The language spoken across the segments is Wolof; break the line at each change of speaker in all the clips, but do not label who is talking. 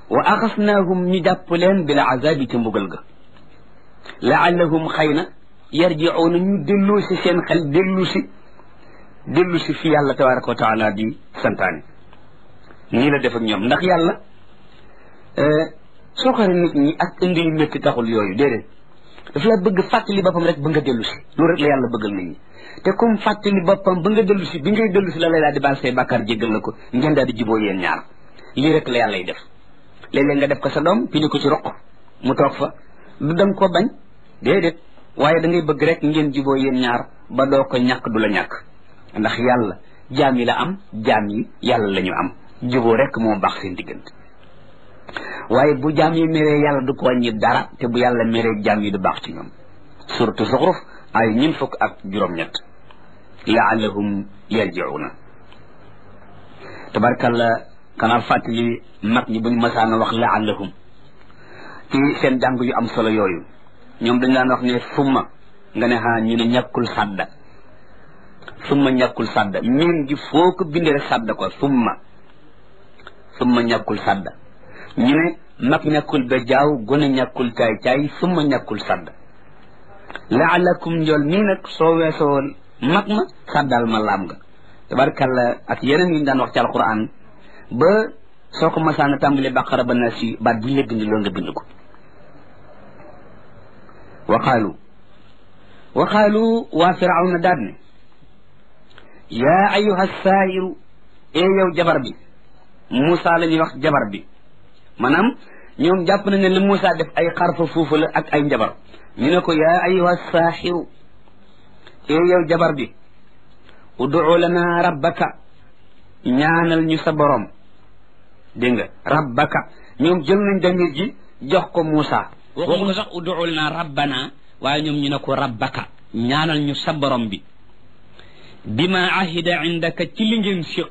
wa axasnaahum ñu jàpp leen bil azabi ci mbugal ga laallahum xëy na yarjiuuna ñu dellu si seen xel dellu si dellu si fi yàlla tabaraka wa taala di santaane nii la def ak ñoom ndax yàlla soo xare nit ñi ak indi yu métti taxul yooyu déedéet daf la bëgg fàttali boppam rek ba nga dellu si loolu rek la yàlla bëggal nit ñi te comme fàttali boppam ba nga dellu si bi ngay dellu si la lay daal di baal say bàkkaar jéggal la ko ngeen daal di juboo yéen ñaar lii rek la yàlla y def léeg-léeg nga def ko sa doom pini ko ci roq mu toog fa du danga ko bañ déedéet waaye da ngay bëgg rek ngeen juboo yéen ñaar ba doo ko ñàkk du la ñàkk ndax yàlla jaam yi la am jaam yi yàlla la ñu am juboo rek moo baax seen diggante waaye bu jaam yi meree yàlla du ko wàññi dara te bu yàlla meree jaam yi du baax ci ñoom suratu zuxruf ay ñin fukk ak juróom-ñett laallahum yarjiuna tabarkalla xanaa fàttali mag ñi buñ masaana wax laallahum ci seen jàng yu am solo yooyu ñoom dañ daan wax ne summa nga ne xaa ñu ne ñàkkul sàdda summa ñàkkul sàdda miin gi foo ko bindee rek sàdda ko summa summa ñàkkul sàdda ñu ne mag ñàkkul ba jaaw gone ñàkkul caay caay summa ñàkkul sàdda laalakum njool mii nag soo weesoo mag ma sàddal ma laam nga tabarkalla ak yeneen yi ñu daan wax ci alquran ba soo ko masaana tàmbali baqara ba na si baat bu ñu la bind loolu nga bind ko wa qaalu wa qaalu waa firawna daat ne yaa ayuha saahiru ee yow jabar bi Moussa la ñuy wax jabar bi maanaam ñoom jàpp nañ ne li Moussa def ay xarfa foofu la ak ay njabar ñu ne ko yaa ayuha saahiru ee yow jabar bi ud'u lana rabbaka ñaanal ñu sa borom dégg nga rabbaka ñoom jël nañ damir ji jox ko Moussa waxuñu ko sax ud'u lana rabbana waaye ñoom ñu ne ko rabbaka ñaanal ñu sa borom bi bima ahida indaka ci li ngeen siq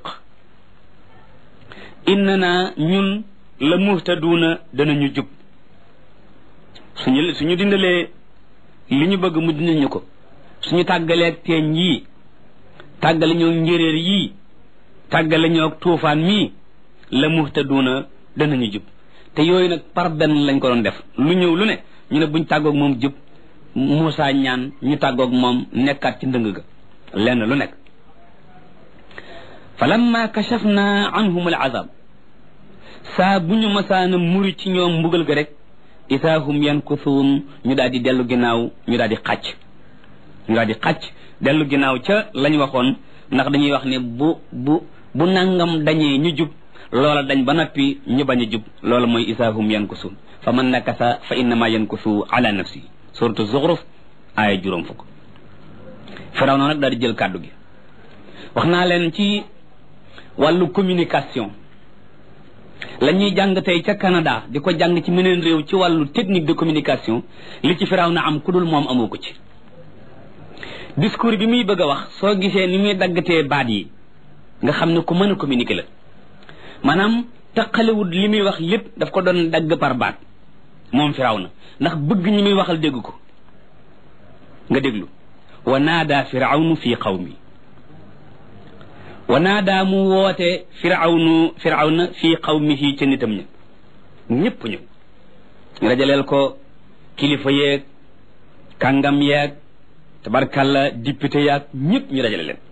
innana ñun la muhtaduuna danañu jub suñu suñu dindalee li ñu bëgg mu dindal ñu ko suñu tàggaleeg teeñ yii tàggale ñoo njéréer yii tàggale ñoo tuufaan mii la muhtaduuna danañu jub te yooyu nag par benn lañ ko doon def lu ñëw lu ne ñu ne buñ tàggoog moom jub Moussa ñaan ñu tàggoog moom nekkaat ci ndëng ga lenn lu nekk fa lamma kachafna anhum al azab saa bu ñu masaana muri ci ñoom mbugal ga rek itaahum yankusuun ñu daal di dellu ginnaaw ñu daal di xàcc ñu daal di xàcc dellu ginnaaw ca lañ waxoon ndax dañuy wax ne bu bu bu nangam dañee ñu jub loola dañ ba noppi ñu bañ a jub loola mooy itaahum yankusuun fa man nakasa fa innama yankusu ala nafsi suratu zuxruf aaya juróom fukk firaw na nag daal di jël kàddu gi wax naa leen ci wàllu communication la ñuy jàng tey ca Canada di ko jàng ci meneen réew ci wàllu technique de communication li ci firaw na am ku dul moom amoo ko ci discours bi muy bëgg a wax soo gisee ni muy daggatee baat yi nga xam ne ku mën a communiquer la maanaam taqalewut li muy wax lépp daf ko doon dagg par baat moom firaw na ndax bëgg ñi muy waxal dégg ko nga déglu wa naada firawnu fi qawmi wa naada mu woote firawnu firawna fi qawmihi ca nitam ña ñëpp ñëw ñu rajaleel ko kilifa yeeg kàngam yeeg tabarkalla député yaag ñëpp ñu dajale leen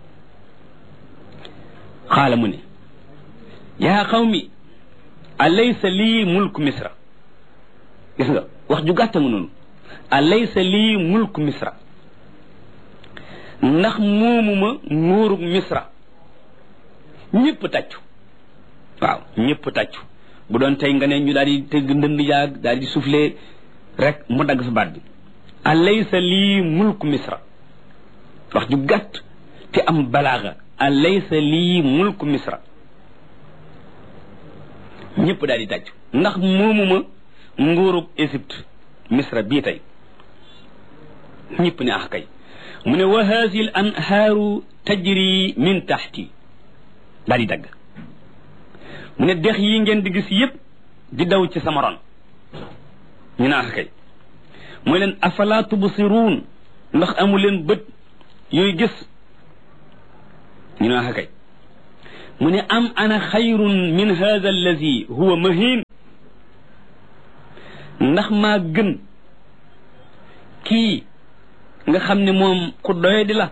xaala mu ne yaa qawmi alaysa lii mulku misra gis nga wax ju gàtta nga noonu alaysa lii mulku misra ndax moomuma nguurug misra ñëpp tàccu waaw ñëpp tàccu bu doon tey nga ne ñu daal di tëgg ndënd yaag daal di soufflé rek mu dagg sa baat bi alaysa lii mulku misra wax ju gàtt te am balaaga alaysa lii mulku misra ñëpp daal di tàccu ndax moomuma nguurug Égypte misra bii tey ñëpp ne ah kay mu ne wa haasi l anhaaru tajri min taxti daal di dagg mu ne dex yi ngeen di gis yépp di daw ci sama ron ñu ne ah kay mooy leen afala tubsiruun ndax amu leen bët yooyu gis ñu ne ah kay mu ne am ana xayrun min hada allazi huwa mahin ndax maa gën kii nga xam ne moom ku doye di la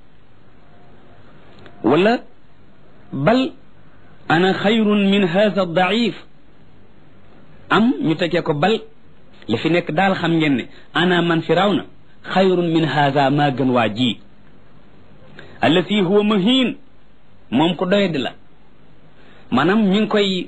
wala bal ana xayrun min hadha daif am ñu tekkee ko bal li fi nekk daal xam ngeen ne ana man firawna xayrun min hadha maa gën waa ji allati huwa mahin moom ku doye di la maanaam ñu ngi koy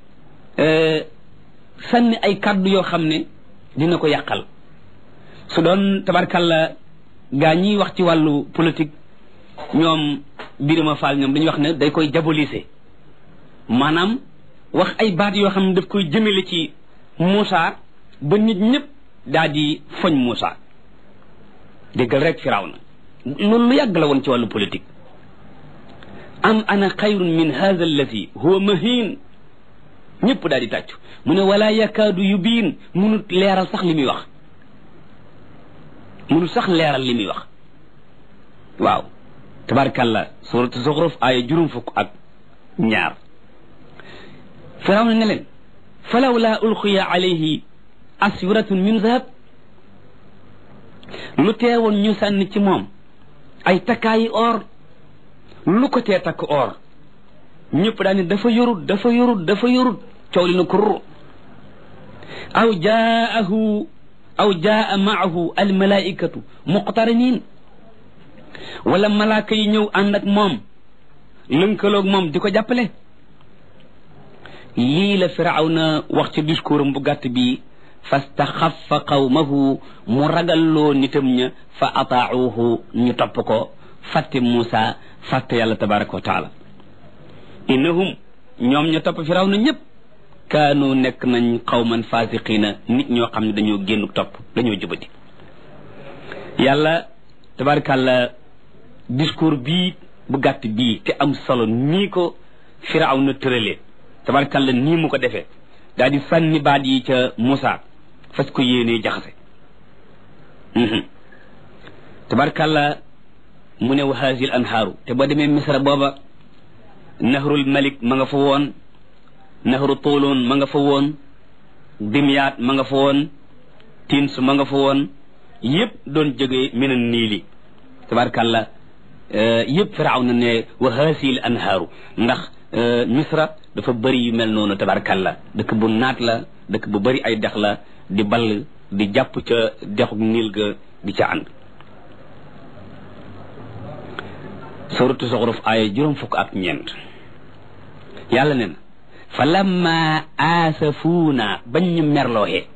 sànni ay kàddu yoo xam ne dina ko yàqal su doon tabarkalla gaa ñiy wax ci wàllu politique ñoom Birima Fall ñoom dañuy wax ne day koy diaboliser maanaam wax ay baat yoo xam ne daf koy jëmale ci Moussa ba nit ñëpp daal di foñ Moussa déggal rek firaw na loolu lu yàgg la woon ci wàllu politique am ana xayrun min hadha alladi huwa mahin ñëpp daal di tàccu mu ne wala yakaadu yubiin munut leeral sax li muy wax munut sax leeral li muy wax waaw tabarkalla suratu zuxruf aaya juróom fukk ak ñaar firaw na ne leen falaw laa ulqiya alayhi aswiratun min zahab lu teewoon ñu sànni ci moom ay takkaayi or lu ko tee takk or ñëpp daal ne dafa yorut dafa yorut dafa yorut coow li na kurr aw jaahu aw jaa maahu almalaikatu muqtarinin wala malaaka yi ñëw ànd ak moom lënkaloog moom di ko jàppale lii la firawna wax ci discours am bu gàtt bi fastaxafa qawmahu mu ragalloo nitam ña fa ataacuuhu ñu topp ko fàtte Muusa fàtte yàlla tabaraka wa taala innahum ñoom ñu topp firawna ñëpp kaanu nekk nañ qawman fasiqina nit ñoo xam ne dañoo génn topp dañoo jubati yàlla tabarakàlla discours bii bu gàtt bii te am solo nii ko firawna tëralee tabarakàlla nii mu ko defee daal di sànni baat yi ca Muusa fas ko yéenee jaxase tabarakàlla mu ne wa haazil anhaaru te boo demee misra booba nahrul malik ma nga fa woon nahru tuulun ma nga fa woon dimyaat ma nga fa woon tins ma nga fa woon yëpp doon jógee minan niili tabarakàlla yëpp firaaw na ne wa haazil anhaaru ndax misra dafa bëri yu mel noonu tabarakàlla dëkk bu naat la dëkk bu bëri ay dex la di ball di jàpp ca dexu niil ga di ca ànd suratu zuxruf aaya juróom fukk ak ñeent yàlla ne na fa lamma aasafuuna bañ ñu merlooxee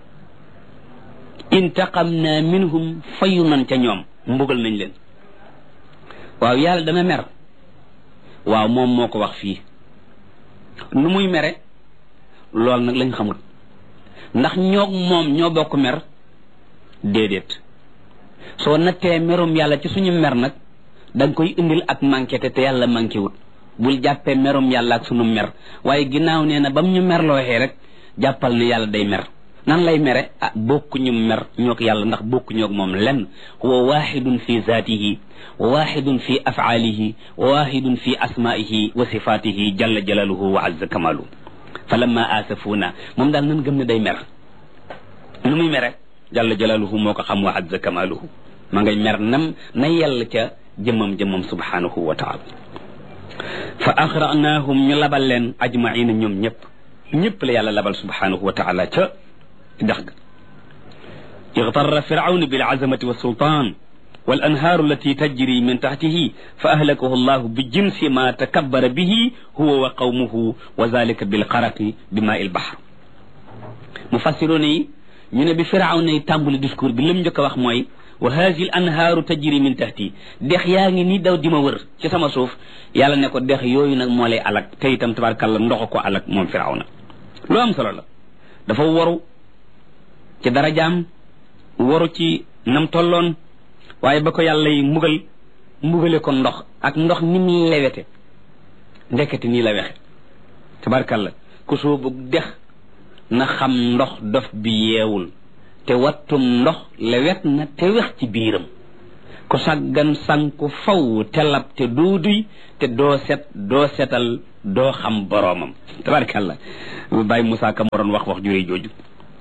intaqamna minhum fayu nan ca ñoom mbugal nañ leen waaw yàlla dana mer waaw moom moo ko wax fii nu muy mere lool nag lañ xamul ndax ñoog moom ñoo bokk mer déedéet soo nattee merum yàlla ci suñu mer nag da nga koy indil ak manqué te te yàlla manqué wut bul jàppee merum yàlla ak sunu mer waaye ginnaaw nee na bam ñu merlooxee rek jàppal ne yàlla day mer nan lay mere ah bokkuñu mer ñoog yàlla ndax bokkuñoog moom lenn huwa waxidun fi zaatihi wa waxidun fi afaalihi wa waxidun fi asmaihi wa sifatihi jalla jalaluhu wa azza kamaluhu fa lamma asafuuna moom daal nan gëm ne day mer nu muy mere jalla jalaluhu moo ko xam wa azza kamaluhu ma ngay mer nam na yàlla ca jëmmam jëmmam subhanahu wa taala fa axranaahum ñu labal leen ajmaina ñoom ñëpp ñëpp la yàlla labal subhanahu wa taala ca dex ga ixtarra firawna bil azamati wa sultan wal anhaaru allati tajri min taxtihi fa ahlakahu allahu bi jinsi ma takabbara bihi huwa wa qawmuhu wa zalika bil xaraqi bi maa il bahr mufassiroon yi ñu ne bi firawna yi tàmbali discours bi lim njëkk a wax mooy wa haasi l anhaaru tajri min tahti dex yaa ngi nii daw di ma wër ci sama suuf yàlla ne ko dex yooyu nag moo lay alak te itam tabarkàlla ndox ko alak moom firawna lu am solo la dafa waru ci darajaam waru ci nam tolloon waaye ba ko yàlla yi mbugal mbugale ko ndox ak ndox ni mu lewete ndekete nii la wexe tabarkàlla ku soobu dex na xam ndox dof bi yeewul te wattum ndox lewet na te wex ci biiram ku saggan sanku faw te lab te duuduy te doo set doo setal doo xam boroomam tabarkàlla bàyyi Moussa Ka moroon wax wax jure jooju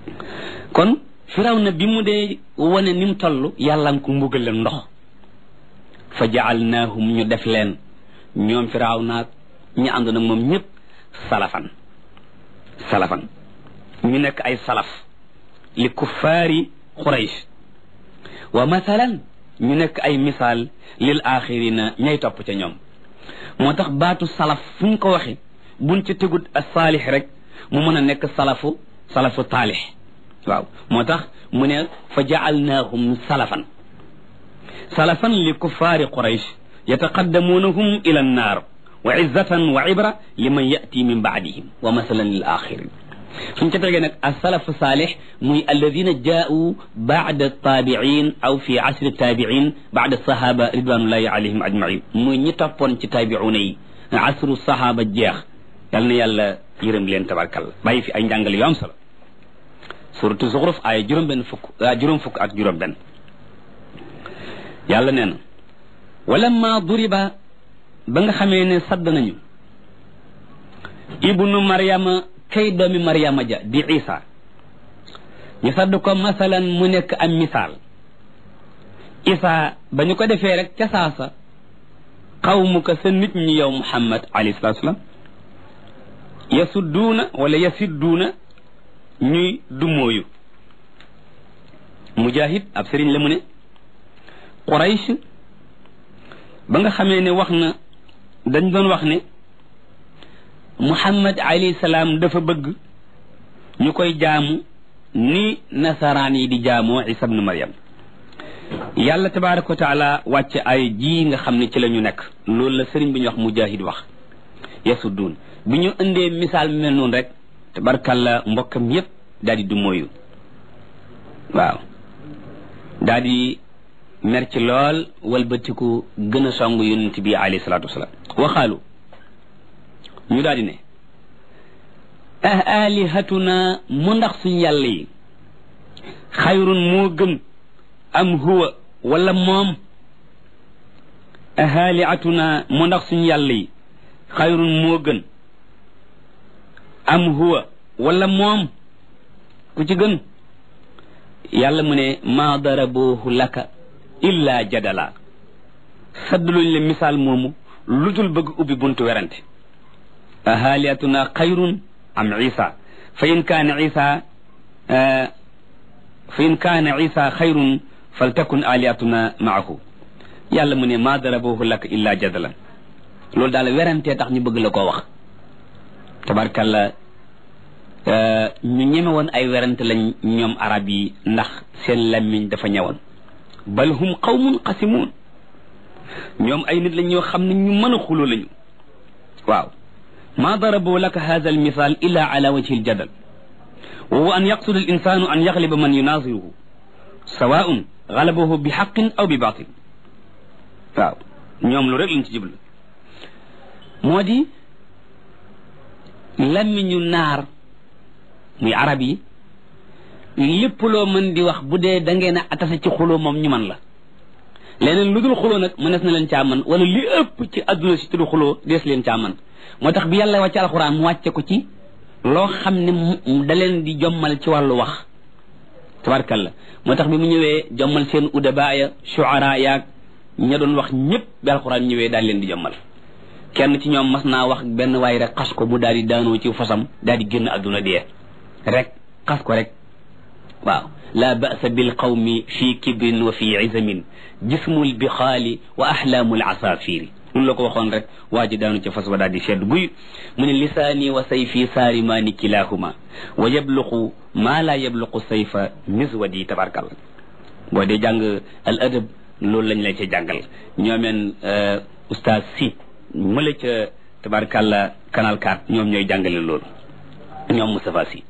kon firaw na bi mu dee wane ni mu toll yàlla nga ko mbugal leen ndox fa jaalnaahum ñu def leen ñoom firaw naag ñu ànd nag moom ñëpp salafan salafan ñu nekk ay salaf li kuffaari quraysh wa mathalan ñu nekk ay misaal lil axirina ñay topp ca ñoom moo tax baatu salaf fu ñu ko waxe buñ ca tegut a saalix rek mu mën a nekk salafu salafu taalix waaw moo tax mu ne fa jaalnaahum salafan salafan li kuffaari quraysh yataqaddamuunahum ila annaar wa izzatan wa ibra liman yati min baadihim wa masalan lil axirin suñ ca tegee nag asalafu saalix muy alladina jaau baada taabiin aw fi asri taabiin baada sahaba ridwanullahi alayhim ajmain muy ñi toppoon ci taabiuna yi asru sahaba jeex yal na yàlla yërëm leen tabarkalla bàyyi fi ay njàngale yu am solo suratu zuxruf ay juróom benn fukk juróom fukk ak juróom benn yàlla nee na walamma duriba ba nga xamee ne sadd nañu ibnu maryama kay doomi maryama ja di isa ñu sadd ko masalan mu nekk am misaal isa ba ñu ko defee rek ca saasa xawmuka sa nit ñi yow muhammad alayhi salatu salaam yasudduuna wala yasidduuna ñuy dumóoyu mujahid ab sëriñ la mu ne quraysh ba nga xamee ne wax na dañ doon wax ne muhammad alayhi salaam dafa bëgg ñu koy jaamu ni nasaraan yi di jaamoo isa ibnu maryam yàlla tabaraka wa taala wàcce ay ji nga xam ne ci la ñu nekk loolu la sëriñ bi ñu wax mujahid wax yasudduun bi ñu indee misaal mi mel noonu rek tabarkalla mbokkam yépp daal di du mooyu waaw daal di mer ci lool walbatiku gën a song yonent bi alayhi salaatu wasalaam waxaalu ñu daal di ne ah alihatuna mu ndax suñ yàlla yi xayrun moo gën am huwa wala moom ahaliatuna mu ndax suñ yàlla yi xayrun moo gën am huwa wala moom ku ci gën yàlla mu ne maa darabuhu laka illa jadala saddluñ le misaal moomu lu dul bëgg ubbi buntu werante ahaliatuna xayrun am isa fa in kaana isa fa in kaana isa xayrun faltakun aliatuna maahu yàlla mu ne maa darabuhu laka illa jadalan loolu daal werantee tax ñu bëgg la koo wax tabarkalla ñu ñeme woon ay werante lañ ñoom arab yi ndax seen lammiñ dafa ñëwoon bal hum qawmun qasimun ñoom ay nit lañ ñoo xam ne ñu mën a xuloo lañu waaw ma darabu laka hadha al misal illa ala wajhi al jadal wa huwa an yaqsuda al insanu an yaghliba man yunaziruhu sawaun galabahu bi haqqin aw bi batil waaw ñoom lu rek lañ ci jublu moo di lammiñu naar muy arab yi lépp loo mën di wax bu dee da ngeen a atase ci xuloo moom ñu man la leneen lu dul xuloo nag mënees na leen caa man wala li ëpp ci adduna si tudd xuloo dees leen caa man moo tax bi yàlla wàcce alxuraan mu wàcce ko ci loo xam ne da leen di jommal ci wàllu wax tabarkalla moo tax bi mu ñëwee jommal seen udaba ya shuara yaag ña doon wax ñëpp bi alxuraan ñëwee daal leen di jommal kenn ci ñoom mas naa wax benn waay rek xas ko mu daal di daanoo ci fasam daal di génn adduna dee rek xas ko rek waaw la ba'sa bil qawmi fi kibrin wa fi izamin jismul bixaali wa ahlaamul asafiri loolu la ko waxoon rek waa ji daanu ca fas wa daal di sedd guy mu ne lisaani wa sayfi saarimaani kilahuma wa yabluqu maa laa yabluqu sayfa miswadi tabarkalla boo dee jàng al adab loolu lañ lay ca jàngal ñoomeen oustaz si mëla ca tabarkalla canal 4 ñoom ñooy jàngale loolu ñoom Moustapha si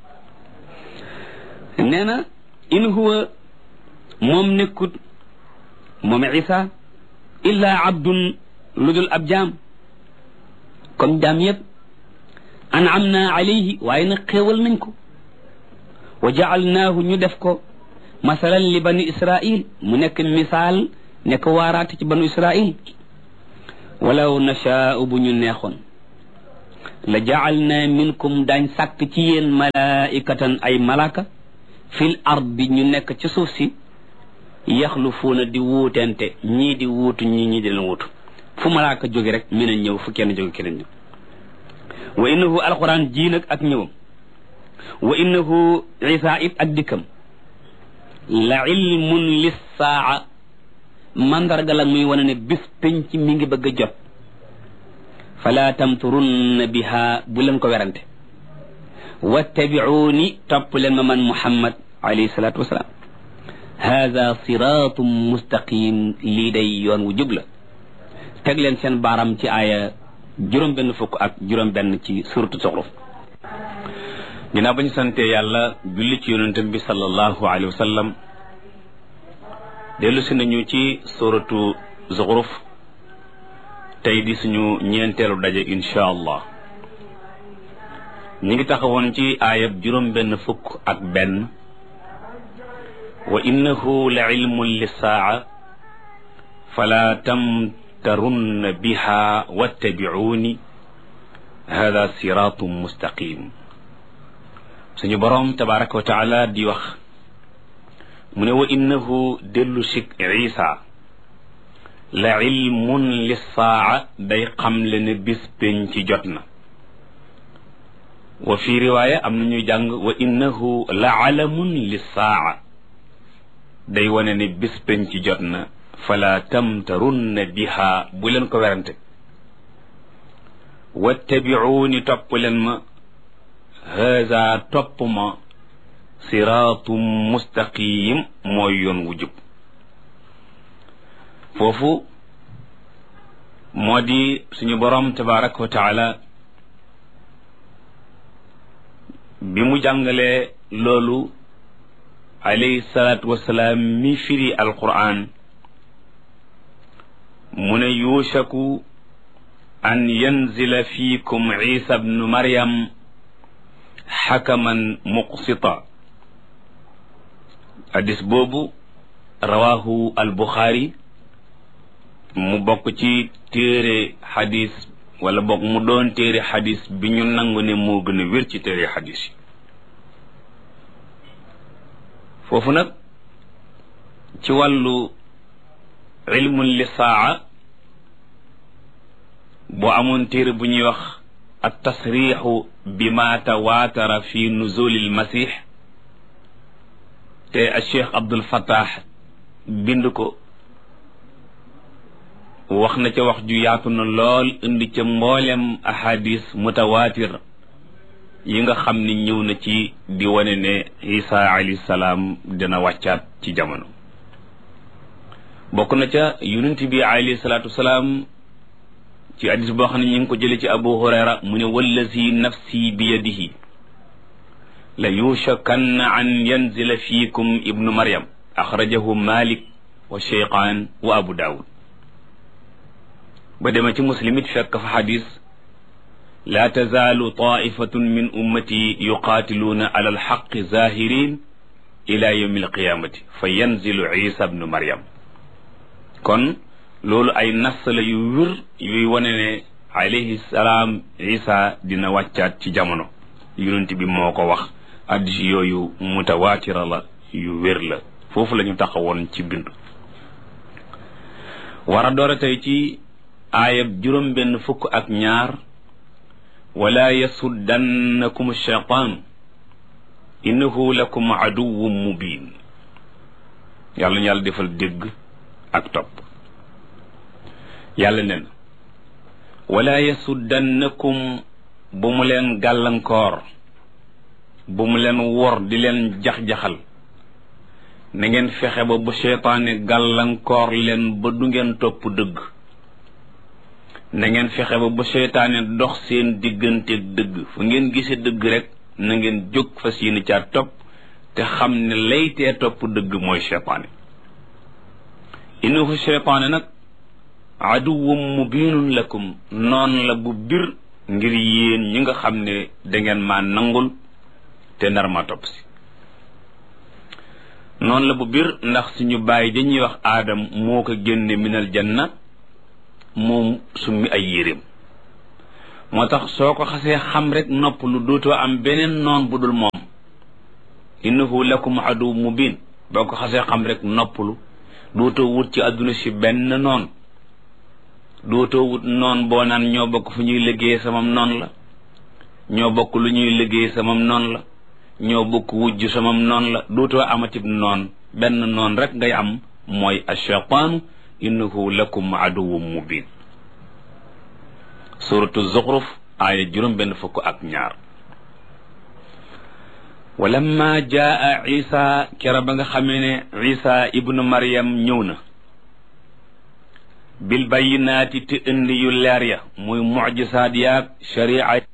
nee na in huwa moom nekkut moom isa illa abdun lu dul ab jaam comme jaam yëpp an'am naa alayhi waaye nag xéewal nañ ko wa jaalnaahu ñu def ko masalan li bani israil mu nekk misaal nekk waaraate ci banu israil walaw nashaau bu ñu neexoon la jaalna minkum daañ sàkk ci yéen malaikatan ay malaka fil ardi ñu nekk ci suuf si yaxlufuuna di wuutente ñii di wuutu ñii ñii di leen wuutu fu malaaka jóge rek meneen ñëw fu kenn jóge keneen ñëw wa innahu alquran jii nag ak ñëwam wa innahu isa it ak dikkam la ilmun lissaa mandarga la muy wane ne bis penc mi ngi bëgg a jot fala tamturunna biha bu leen ko werante wattabiuuni topp leen ma man muhammad alayhi salaatu wasalaam hada siratum mustaqim lii day yoon wu jub la teg leen seen baaram ci aaya juróom benn fukk ak juróom benn ci suratu Zuxruf
ginnaaw ba ñu santee yàlla julli ci yonentam bi sallallahu alayhi wa sallam dellu si nañu ci suratu Zuxruf tey di suñu ñeenteelu daje insha allah ñu ngi taxawoon ci aayab juróom benn fukk ak benn wa innahu la ilmun lissaa fala tamtarunna biha wattabi'uni hada siratum mustaqim suñu boroom tabaraka wa taala di wax mu ne wa innahu dellu sik isa la ilmun lissaa day xamle ne bis pénc ci jot na wa fi riwaaya am na ñuy jàng wa innahu la alamun lissaa day wane ne bis pénc ci jot na fala tamtarunna biha bu leen ko werante wattabiuuni topp leen ma haza topp ma siraatum mustaqim mooy yoon wu jub foofu moo di suñu boroom tabaraka wa taala bi mu jàngalee loolu alayhi salaatu wasalaam mi firi alquran mu ne yuushaku an yanzila fiikum isa bnu maryam xakaman muqsita hadis boobu rawahu albuxaari mu bokk ci téere xadis wala bokk mu doon téere xadis bi ñu nangu ne moo gën a wér ci téere xadis yi foofu nag ci wàllu ilmun li saa boo amoon téere bu ñuy wax at tasrixu bi ma tawaatara fi nuzuli lmasix te a cheikh abdul fattah bind ko wax na ca wax ju yaatu na lool indi ca mboolem ahadis mutawaatir yi nga xam ni ñëw na ci di wane ne isa alayhi salaam dina wàccaat ci jamono bokk na ca yonent bi alayhi salaatu wasalaam ci hadis boo xam ne ñu ngi ko jële ci abu hurayra mu ne wallazi nafsi bi yadihi la yushakanna an yanzila fiikum ibnu maryam axrajahu malik wa cheyqaan wa abu daawud ba dema ci muslim it fekk fa xadis laa tazaalu taifatun min ummati yuqaatiluuna ala alxaqi zahirin ila yawmi alqiyamati fa yanzilu isa bnu maryam kon loolu ay nas la yu wér yuy wane ne alayhi salaam isa dina wàccaat ci jamono yonent bi moo ko wax addis yooyu mutawaatira la yu wér la foofu la ñu taxawoon ci bind war a doora tey ci aayab juróom benn fukk ak ñaar wala yasuddannakum shaytaan innahu lakum aduwwun mubin yàlla ñu yàlla defal dégg ak topp yàlla nen wala yasuddannakum bu mu leen gàllankoor bu mu leen wor di leen jax-jaxal na ngeen fexe ba bu seytaane gàllankoor leen ba du ngeen topp dëgg na ngeen fexe ba bu seytaane dox seen digganteeg dëgg fu ngeen gisee dëgg rek na ngeen jóg fas yéene caa topp te xam ne laytee topp dëgg mooy seytaane innahu seytaane nag aduwwum mubinun lakum noon la bu bir ngir yéen ñi nga xam ne dangeen maa nangul te nar ma topp si noonu la bu bir ndax suñu bàyyi dañuy wax aadam moo ko génne minal janna moom summi ay yéreem moo tax soo ko xasee xam rek nopp lu dootoo am beneen noon bu dul moom innahu lakum adu mubin boo ko xasee xam rek noppalu dootoo wut ci àdduna si benn noon dootoo wut noon boo naan ñoo bokk fu ñuy liggéey samam noon la ñoo bokk lu ñuy liggéey samam noon la ñoo bokk wujj samam noon la dootoo amatib noon benn noon rek ngay am mooy ashaytaanu innahu lakum aduwwun mubin suratu zuxruf aaya juróom benn fukk ak ñaar walamma jaa isa kera ba nga xamee ne isa ibnu maryam ñëw na bil bayyinaati te indi yu leer ya muy mucjisaat yaag sharia